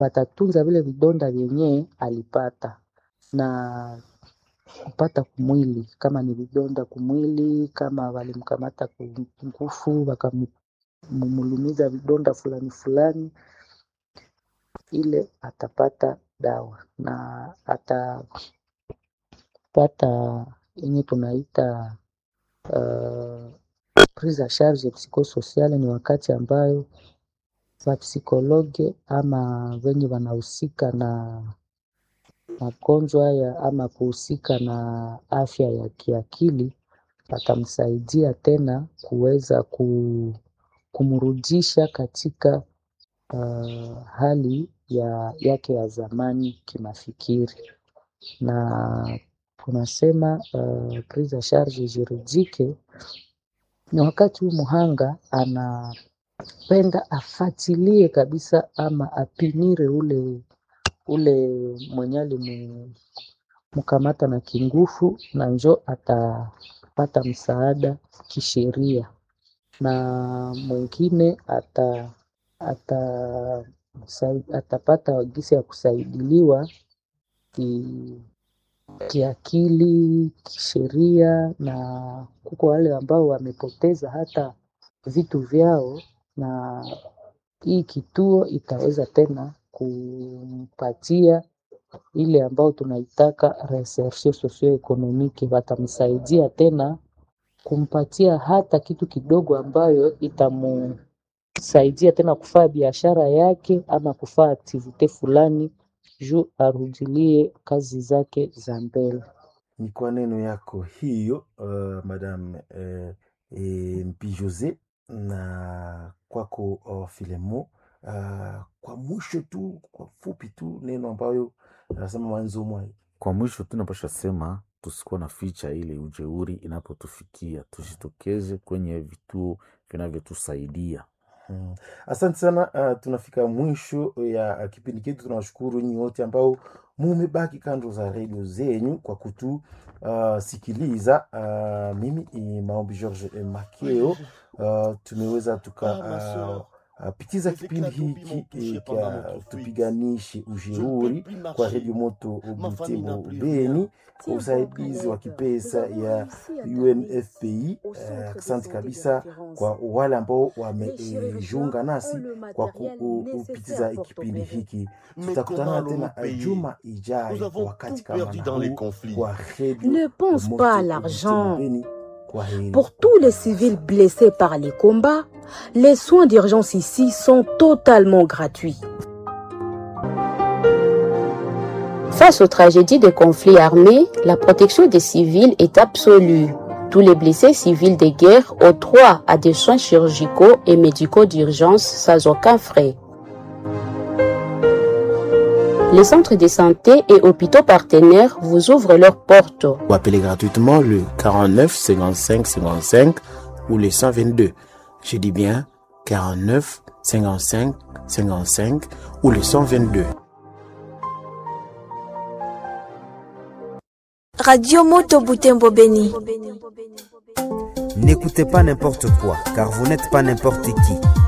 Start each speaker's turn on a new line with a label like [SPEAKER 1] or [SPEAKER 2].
[SPEAKER 1] watatunza vile vidonda vyenye alipata na kupata kumwili, kama ni vidonda kumwili, kama walimkamata nguvu wakamulumiza vidonda fulani fulani, ile atapata dawa na atapata yenye tunaita uh, prise en charge psychosociale. Ni wakati ambayo wapsikologe ama wenye wanahusika na magonjwa haya ama kuhusika na afya ya kiakili watamsaidia tena kuweza kumrudisha katika uh, hali ya yake ya zamani kimafikiri, na tunasema uh, prise en charge juridique ni wakati huu mhanga anapenda afatilie kabisa ama apimire ule ule mwenye alimkamata na kinguvu, na njo atapata msaada kisheria, na mwingine ata, ata, atapata gisi ya kusaidiliwa ki, kiakili, kisheria, na kuko wale ambao wamepoteza hata vitu vyao, na hii kituo itaweza tena kumpatia ile ambao tunaitaka reinsertion socio-economique. Watamsaidia tena kumpatia hata kitu kidogo ambayo itamsaidia tena kufanya biashara yake ama kufanya aktivite fulani juu arudilie kazi zake za mbele.
[SPEAKER 2] Ni kwa neno yako hiyo uh, Madame uh, e, Mpi Jose na kwako uh, Filemo uh, kwa mwisho tu, kwa fupi tu, neno ambayo nasema mwanzo mwa
[SPEAKER 3] Kwa mwisho tu napasha sema tusikuwa na ficha ile ujeuri inapotufikia, tujitokeze kwenye vituo vinavyotusaidia.
[SPEAKER 2] Hmm. Asante sana uh, tunafika mwisho ya uh, kipindi chetu. Tunawashukuru nyinyi wote ambao mumebaki kando za redio zenyu kwa kutusikiliza. Uh, mimi ni Maombi George Makeo. Uh, tumeweza tuka uh, Uh, pitiza kipindi hiki kya tupiganishe ujeuri kwa redio moto Butembo Beni kwa usaidizi wa kipesa ya UNFPI. Asante uh, kabisa kwa wale ambao wamejiunga uh, nasi kwa kupitiza kipindi hiki. Tutakutana tena juma ijayo wakati kama na huu kwa redio
[SPEAKER 4] Ne pense
[SPEAKER 2] moto
[SPEAKER 4] pas à
[SPEAKER 2] Butembo
[SPEAKER 4] l'argent.
[SPEAKER 2] Beni. Kwa heri.
[SPEAKER 4] Pour tous les civils blessés par les combats, les soins d'urgence ici sont totalement gratuits.
[SPEAKER 5] Face aux tragédies des conflits armés, la protection des civils est absolue. Tous les blessés civils de guerre ont droit à des soins chirurgicaux et médicaux d'urgence sans aucun frais. Les centres de santé et hôpitaux partenaires vous ouvrent leurs portes.
[SPEAKER 6] Ou appelez gratuitement le 49 55 55 ou le 122. Je dis bien 49 55 55 ou le 122.
[SPEAKER 7] Radio Moto Butembo Beni.
[SPEAKER 8] N'écoutez pas n'importe quoi, car vous n'êtes pas n'importe qui.